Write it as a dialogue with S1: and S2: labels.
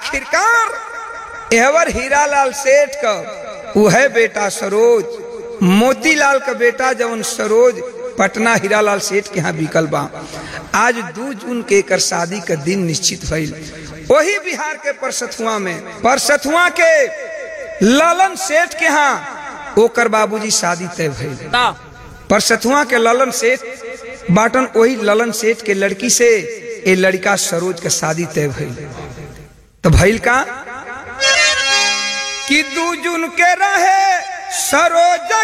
S1: आखिरकार एवर हीरालाल सेठ का वह बेटा सरोज मोतीलाल का बेटा जवन सरोज पटना हीरालाल सेठ के यहाँ बिकल बा आज दू जून के एकर शादी का दिन निश्चित भइल वही बिहार के परसथुआ में परसथुआ के ललन सेठ के यहाँ ओकर बाबूजी शादी तय भइल परसथुआ के ललन सेठ बाटन वही ललन सेठ के लड़की से ए लड़का सरोज के शादी तय भइल तो भइल का कि दू जून के रहे सरोज